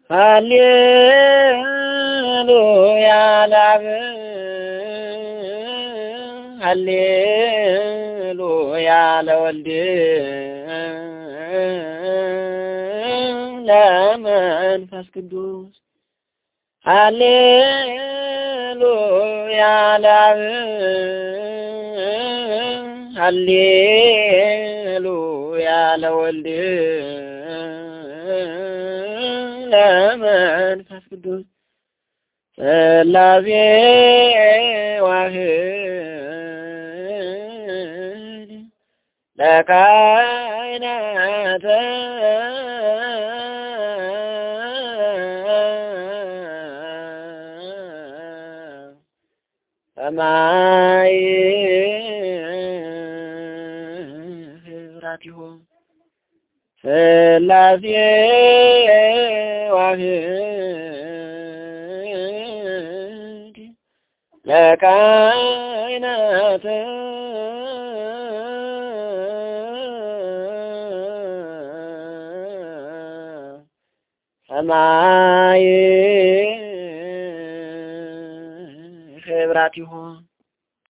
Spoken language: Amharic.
ሃሌሉያ ለአብ ሃሌሉያ ለወልድ ለመንፈስ ቅዱስ ሃሌሉያ ለአብ ሃሌሉያ ለወልድ ለመንፈስ ቅዱስ ሥላሴ ዋህድ ለካህናተ ሰማይ ህብራቲሁ ሥላሴ ዋህድ ለካህናተ ሰማይ ህብራቲሁ